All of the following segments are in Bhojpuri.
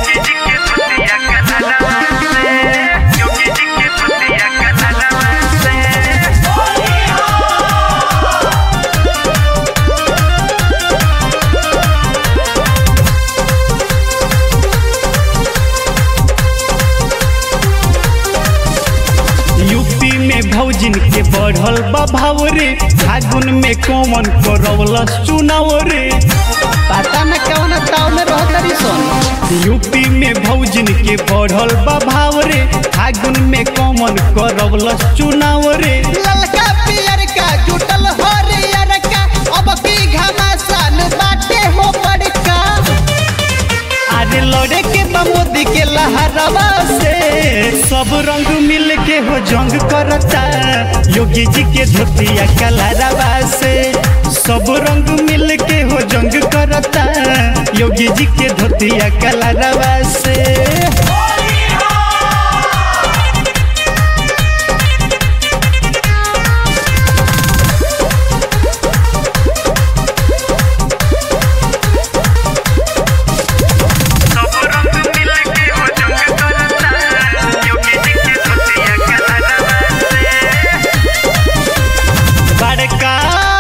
यूपी में भौजिन के बढ़ल बा भाव रे फागुन में कौन करवलस चुनाव रे पता न कौन ताव में रहतरी सन यूपी में भौजिन के बढ़ल बा भाव रे फागुन में कौन करवलस चुनाव रे ललका पियर का जुटल हरियर का अब की घमासान बाटे हो बड़का अरे लड़े के बा मोदी के लहरवा से सब रंग मिल के हो जंग करता योगी जी के धोतिया कलरवा से सब रंग मिल के हो जंग करता योगी जी के धोतिया कलरवा से बड़का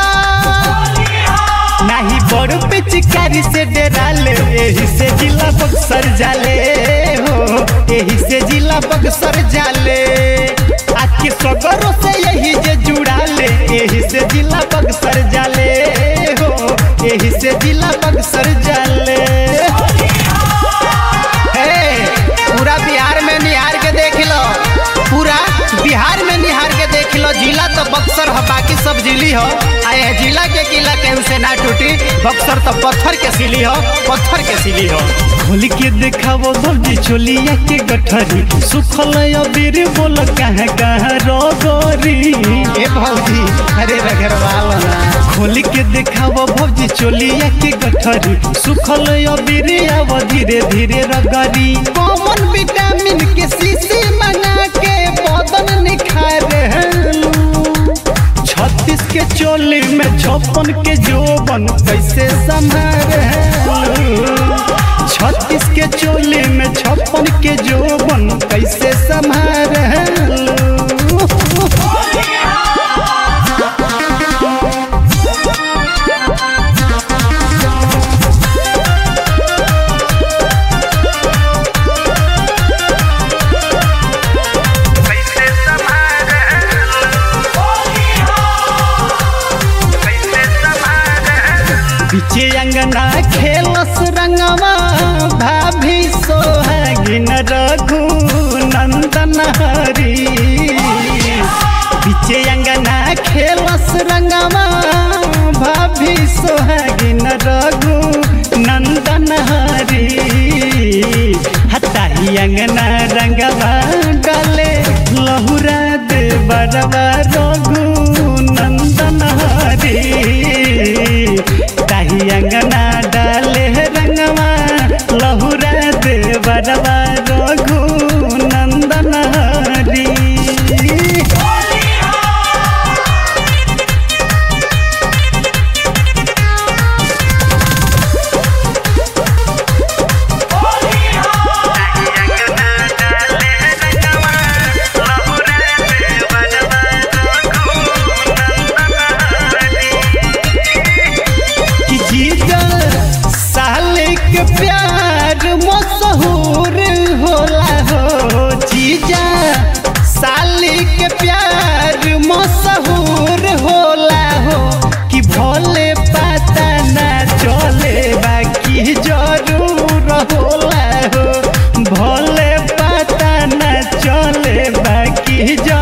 नाही बड़ पिचकारी से डराले एही से जिला बक्सर जाले हो एही से जिला बक्सर जाले आके सगरों से यही जे जुड़ाले एही से जिला बक्सर जाले हो एही से जिला बक्सर जाले हे पूरा बिहार में निहार के देख लो पूरा बिहार में निहार के देख लो जिला तो बक्सर है बाकी सब जिली हो आए जिला के किला केहू से ना टूटी बक्सर तो पत्थर के सिली हो पत्थर के सिली हो खोल के देखावो भौजी चोलिया के गठरी सुखल अबीर बोल कहाँ कहाँ रोगोरी ए भौजी अरे रगरवाल ना खोल के देखावो भौजी चोलिया के गठरी सुखल अबीर आव धीरे धीरे रगरी कॉमन विटामिन के शीशी मंगा के बदन निखार छत्तीस के चोली में छप्पन के जोबन कैसे संभार छत्तीस के चोली में छप्पन के जोबन कैसे संभार पीछे अंगना खेलस रंगवा भाभी सोहागिन रघु नंदन हरी पीछे अंगना खेलस रंगवा भाभी सोहागिन रघु नंदन हरी हताही अंगना रंगवा डाले लहुरा दे बरवा रघु नंदन हरी ताही अंगना डाले रंगवा लहुरा दे बरवा रघु नंदन हरी कि जीजा साल के प्यार मशहूर होला हो जीजा साल के प्यार मशहूर होला हो कि भोले पता ना चले बाकी जरूर होला हो भोले पता ना चले बाकी जरूर